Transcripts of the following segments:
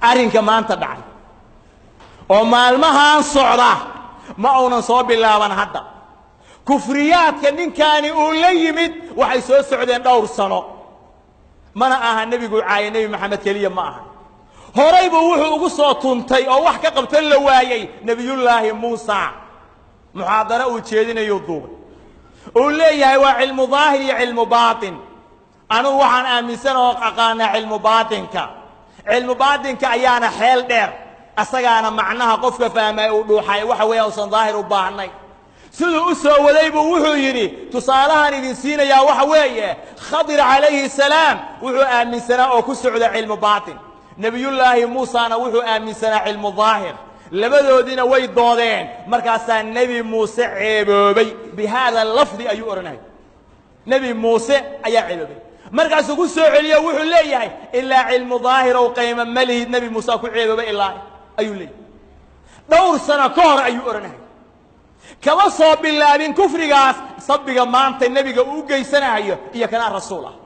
arrinka maanta dhacay oo maalmahan socda ma uunan soo bilaaban hadda kufriyaadka ninkaani uu la yimid waxay soo socdeen dhowr sano mana aha nebigu caaye nebi maxamed keliya ma aha horay buu wuxuu ugu soo tuntay oo wax ka qabtan la waayey nebiyullaahi muusa muxaadaro uu jeedinayuu duubay uu leeyahay waa cilmu daahir iyo cilmu baatin anugu waxaan aaminsan oo aqaanaa cilmu baatinka cilmu baatinka ayaana xeel dheer asagaana macnaha qofka fahmay uu dhuuxay waxa weeya usan daahir u baahnay siduu u soo waday buu wuxuu yidhi tusaalahaan idin siinayaa waxa weeye khadir calayhi salaam wuxuu aaminsanaa oo ku socda cilmu baatin nebiyullaahi muusana wuxuu aaminsanaa cilmu daahir labadoodiina way doodeen markaasaa nebi muuse ceeboobay bi haada lafdi ayuu odhanayay nebi muuse ayaa ceeboobay markaasuu ku soo celiyo wuxuu leeyahay ilaa cilmu daahirow qayma ma lihid nebi muuse ku ceeboobay ilaa ayuu leeyahay dhowr sano ka hor ayuu odhanayay kama soo bilaabin kufrigaas sabbiga maanta nebiga uu u geysanayo iyo kanaa rasuul ah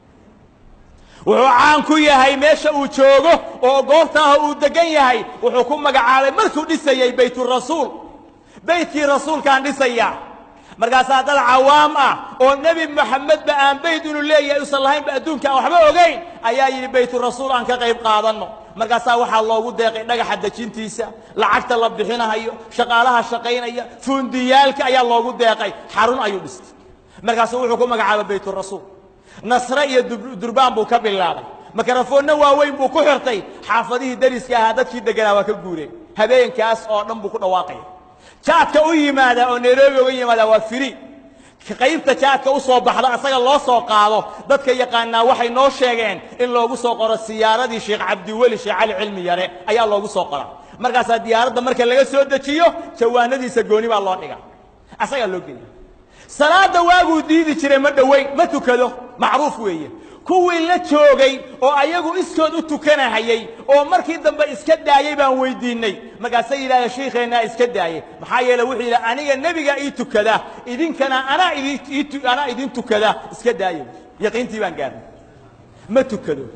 wuxuu caan ku yahay meesha uu joogo oo goobtaaha uu degan yahay wuxuu ku magacaabay markuu dhisayey bayturasuul beytkii rasuulkaan dhisaya markaasaa dad cawaam ah oo nebi moxamedba aan beyt inuu leeyahay usan lahaynba adduunka aan waxba ogayn ayaa yidhi bayturasuul aan ka qayb qaadanno markaasaa waxaa loogu deeqay dhagaxa dejintiisa lacagta la bixinahayo shaqaalaha shaqaynaya fuundiyaalka ayaa loogu deeqay xarun ayuu dhistay markaasuu wuxuu ku magacaabay bayturasuul nasre iyo durbaan buu ka bilaabay makarafoonna waaweyn buu ku xirtay xaafadihii dariska ahaa dadkii deganaa waa ka guureen habeenkaas oo dhan buu ku dhawaaqaya jaadka u yimaada oo nairobi uga yimaada waa firi qaybta jaadka u soo baxda asaga loo soo qaado dadka yaqaanaa waxay noo sheegeen in loogu soo qoro siyaaradii sheekh cabdiweli sheekh cali cilmi yare ayaa loogu soo qora markaasaa diyaaradda marka laga soo dejiyo jawaanadiisa gooni baa loo dhiga asagaa loo geliya salaada waaguu diidi jiray ma dhoweyn ma tukado macruuf weeye kuwii la joogay oo ayagu iskood u tukanahayey oo markii dambe iska daayey baan weydiinay markaasay yidhahdeen shiikheennaa iska daayey maxaa yeele wuxuu yidhi aniga nebiga ii tukada idinkana anaa idin anaa idin tukada iska daaya yaqiintii baan gaarnay ma tukado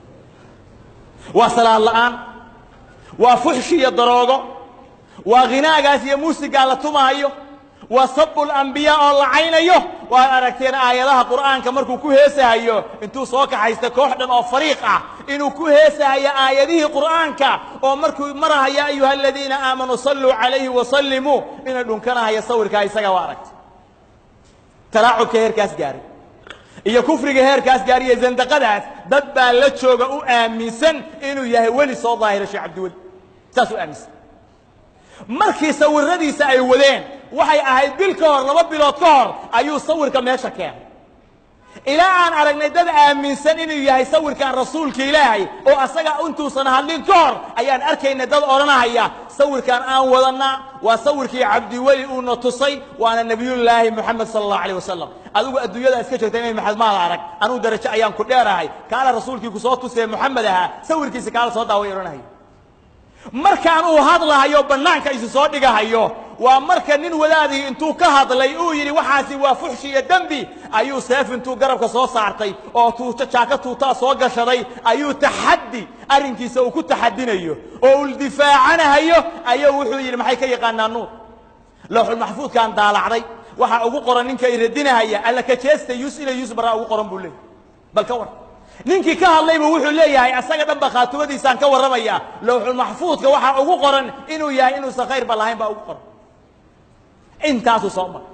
waa salaad la'aan waa fuxshi iyo daroogo waa khinaagaas iyo muusigaa la tumahayo waa sabu lambiyaa oo lacaynayo waad aragteen aayadaha qur'aanka markuu ku heesahayo intuu soo kaxaysta koox dhan oo fariiq ah inuu ku heesahayo aayadihii qur'aanka oo markuu maraha yaa ayuha aladiina aamanuu salluu calayhi wasallimuu inay dhunkanahayo sawirkaa isaga waa aragtay talaacubka heerkaas gaaray iyo kufriga heerkaas gaaray iyo zandaqadaas dad baa la jooga u aaminsan inuu yahay weli soo daahira sheekh cabdiweli saas u aaminsan markii sawiradiisa ay wadeen waxay ahayd bil ka hor laba bilood ka hor ayuu sawirka meesha keenay ilaa aan aragnay dad aaminsan inuu yahay sawirkan rasuulka ilaahay oo asaga intuusan hadlin ka hor ayaan arkaynay dad odhanahaya sawirkan aan wadannaa waa sawirkii cabdiweli uuna tusay waana nebiyullaahi moxamed sala allahu alayh wasalam adigu adduunyada iska joogta nebi maxamed maada arag anugu darajo ayaan ku dheerahay kaala rasuulkii ku soo tusee moxamed ahaa sawirkiisa kaala soo daaway odhanahaya markaan uu hadlahayo bannaanka isu soo dhigahayo waa marka nin wadaadii intuu ka hadlay uu yidhi waxaasi waa fuxshi iyo dembi ayuu seef intuu garabka soo saartay oo tuuto jaaka tuutaa soo gashaday ayuu taxaddi arrinkiisa uu ku taxadinayo oo uu difaacanahayo ayuu wuxuu yidhi maxay ka yaqaanaa nuur lowxulmaxfuudkaan daalacday waxaa ugu qoran ninka i radinahaya alla ka jeesta yus ina yus baraa ugu qoran buu leeyay bal ka war ninkii ka hadlaybu wuxuu leeyahay asaga dhan ba khaatumadiisaan ka warramaya lowxulmaxfuudka waxaa ugu qoran inuu yahay inuusan khayrba lahayn baa ugu qoran intaasuu soo mara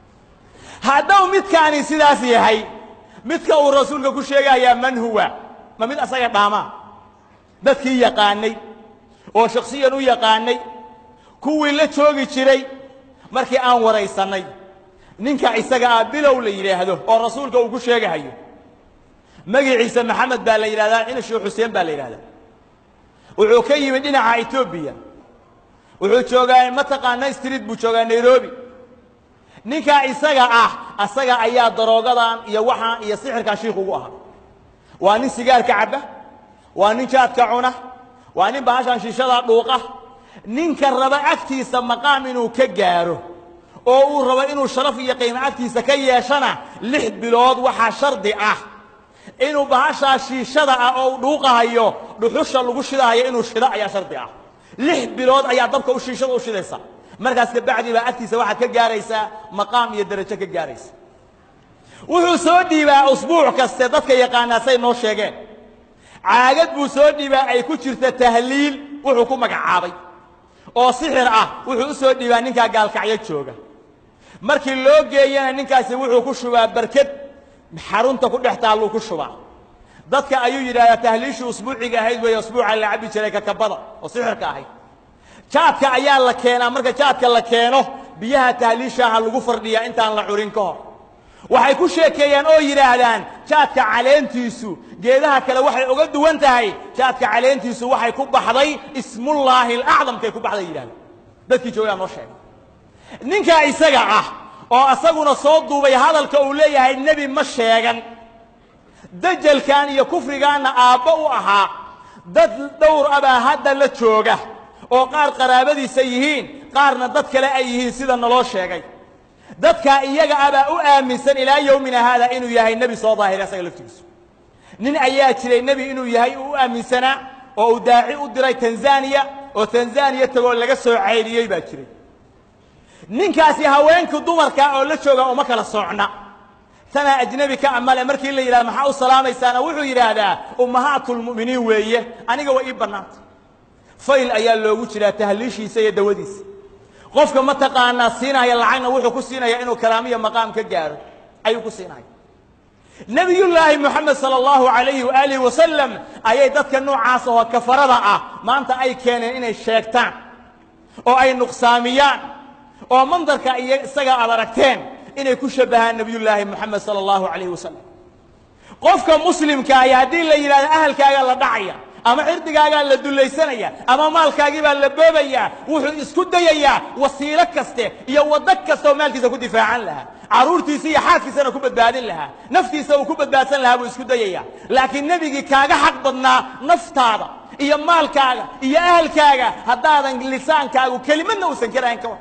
haddau midkaani sidaas yahay midka uu rasuulka ku sheegayaa man huwa ma mid asaga dhaamaa dadkii yaqaanay oo shaksiyan u yaqaanay kuwii la joogi jiray markii aan waraysannay ninka isaga ah bilow la yidhaahdo oo rasuulka uu ku sheegahayo magaciisa maxamed baa la yidhahdaa ina sheekh xuseen baa la yidhahdaa wuxuu ka yimid dhinaca etoobiya wuxuu joogaa mataqaana street buu joogaa nairobi ninkaa isaga ah asaga ayaa daroogadan iyo waxaan iyo sixirkaa shiikh ugu ahaa waa nin sigaarka cabba waa nin jaadka cuna waa nin bahashan shiishada dhuuqa ninka raba agtiisa maqaam inuu ka gaaro oo uu rabo inuu sharaf iyo qiimo agtiisa ka yeeshana lix bilood waxaa shardi ah inuu bahashaa shiishada ah oo u dhuuqahayo dhuxusha lagu shidahayo inuu shido ayaa shardi ah lix bilood ayaa dabka u shiishada u shidaysa markaas kabacdi baa agtiisa waxaad ka gaaraysaa maqaam iyo darajo ka gaaraysa wuxuu soo dhiibaa usbuuc kaste dadka yaqaanaa say noo sheegeen caagad buu soo dhiibaa ay ku jirta tahliil wuxuu ku magacaabay oo sixir ah wuxuu u soo dhiibaa ninkaa gaalkacyo jooga markii loo geeyana ninkaasi wuxuu ku shubaa barked xarunta ku dhex taalluu ku shubaa dadka ayuu yidhahdaa tahliishii usbuuciga ahayd weeye usbuuca la cabbi jiray kakabada oo sixirka ahayd jaadka ayaa la keenaa marka jaadka la keeno biyaha tahliishaaha lagu fardhiyaa intaan la curin ka hor waxay ku sheekeeyaan oo yidhaahdaan jaadka caleentiisu geedaha kale waxay uga duwan tahay jaadka caleentiisu waxay ku baxday ismullaahi alacdamkay ku baxday yidhahdaan dadkii joogaa noo sheegay ninkaa isaga ah oo asaguna soo duubay hadalka uu leeyahay nebi ma sheegan dajalkan iyo kufrigaanna aabbo u ahaa dad dhowr abaa hadda la jooga oo qaar qaraabadiisa yihiin qaarna dad kale ay yihiin sida naloo sheegay dadkaa iyaga abaa u aaminsan ilaa yowmina haada inuu yahay nebi soo daahira asaga laftigiisu nin ayaa jiray nebi inuu yahay uu u aaminsanaa oo uu daaci u diray tanzaniya oo tanzaniya tagoo laga soo cayliyey baa jiray ninkaasi haweenka dumarka oo la jooga uma kala soocna tanaa ajnebi ka amale markii la yidhahda maxaa u salaamaysaana wuxuu yidhaahdaa ummahaatulmu'miniin weeye aniga way ii bannaantay fayl ayaa loogu jiraa tahliishiisa iyo dawadiisa qofka mataqaanaa siinaya lacagna wuxuu ku siinaya inuu kalaamiya maqaam ka gaaro ayuu ku siinaya nebiyullaahi moxamed sala allahu calayhi waaalihi wasalam ayay dadka noocaas oo kafarada ah maanta ay keeneen inay sheegtaan oo ay nuqsaamiyaan oo mandarka iyo isaga aad aragteen inay ku shabbahaan nebiyullaahi moxamed sala allahu calayhi wasalam qofka muslimkaahi haddii la yidhahdo ahalkaagaa la dhacaya ama cirdigaagaa la dullaysanaya ama maalkaagii baa la boobayaa wuxuu isku dayayaa wasiilo kaste iyo waddo kasta oo maalkiisa ku difaacan lahaa carruurtiisa iyo xaaskiisana ku badbaadin lahaa naftiisa uu ku badbaadsan lahaa buu isku dayayaa laakiin nebigii kaaga xaq badnaa naftaada iyo maalkaaga iyo ahalkaaga haddaadan lisaankaagu kelimadna uusan karahayn ka war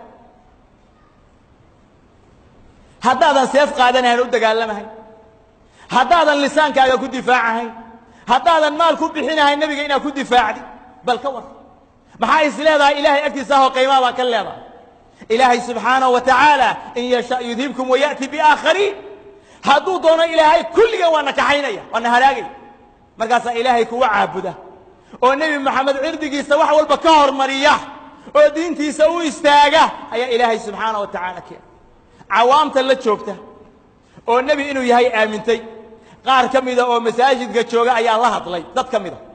haddaadan seef qaadanahayn u dagaalamahayn haddaadan lisaankaaga ku difaacahayn haddaadan maal ku bixinahayn nebiga inaad ku difaacdi bal ka war maxaa is leedahay ilaahay agtiisa ahoo qiimaa baa ka leedahay ilaahay subxaanahu wa tacaala in yasha yudhibkum waya'ti biaakhariin hadduu doono ilaahay kulligan waa na kaxaynaya waa na halaagaya markaasaa ilaahay kuwa caabuda oo nebi moxamed cirdigiisa wax walba ka hormariya oo diintiisa u istaaga ayaa ilaahay subxaanahu wa tacaala keena cawaamta la joogta oo nebi inuu yahay aamintay qaar ka mida oo masaajidka jooga ayaa la hadlay dad ka mida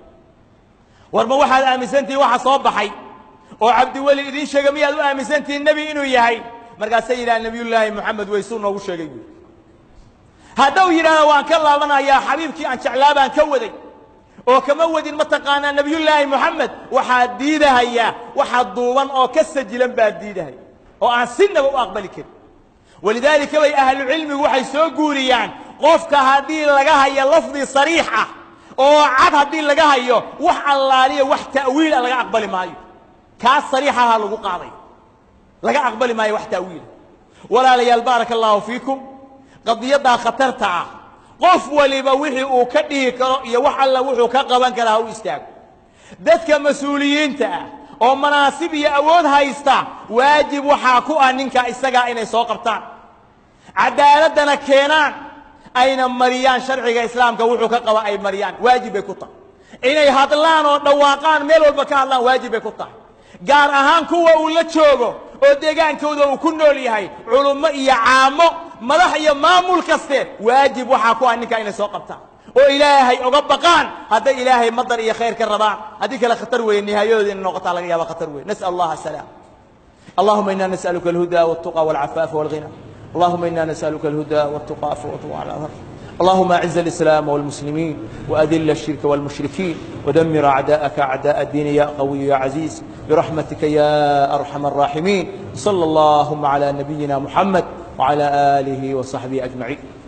war ma waxaad aaminsantihiin waxa soo baxay oo cabdiweli idiin sheega miyaad u aaminsantihiin nebi inuu yahay markaasay yidhaha nebiyullaahi moxamed waysuu noogu sheegay buui haddau yidhahda waan ka laabanayaa xabiibkii aan jeclaa baan ka waday oo kama wadin mataqaanaa nebiyullaahi moxamed waxaad diidahayaa waxa duuban oo ka sajilan baad diidahaya oo aan sinaba u aqbali karin walidaalika bay ahlucilmigu waxay soo guuriyaan qofka haddii laga hayo lafdi sariix ah oo cad haddii laga hayo wax allaaliya wax ta'wiila laga aqbali maayo kaas sariixaha lagu qaaday laga aqbali maayo wax ta'wiila walaalayaal baaraka allaahu fiikum qadiyaddaa khatarta ah qof waliba wixii uu ka dhihi karo iyo wax alla wuxuu ka qaban karaa ha u istaago dadka mas-uuliyiinta ah oo manaasib iyo awood haysta waajib waxaa ku ah ninka isagaa inay soo qabtaan caddaaladdana keenaan ayna mariyaan sharciga islaamka wuxuu ka qaba ay mariyaan waajib bay ku tahay inay hadlaan oo dhawaaqaan meel walba ka hadlaan waajib bay ku tahay gaar ahaan kuwa uu la joogo oo deegaankooda uu ku nool yahay culummo iyo caamo madax iyo maamul kaste waajib waxaa ku ah ninka inay soo qabtaan oo ilaahay oga baqaan hadday ilaahay madar iyo khayr ka rabaan haddii kale khatar weeye nihaayadooda inay noqotaa laga yaaba khatar weye nas'al allah asalaam allahuma ina nas'aluka alhuda waltuqa walcafaafa walghina اللهم إنا نسألك الهدى والتقى والتقى على الأرض اللهم أعز الإسلام والمسلمين وأذل الشرك والمشركين ودمر أعداءك أعداء الدين يا قوي يا عزيز برحمتك يا أرحم الراحمين صلى اللهم على نبينا محمد وعلى آله وصحبه أجمعين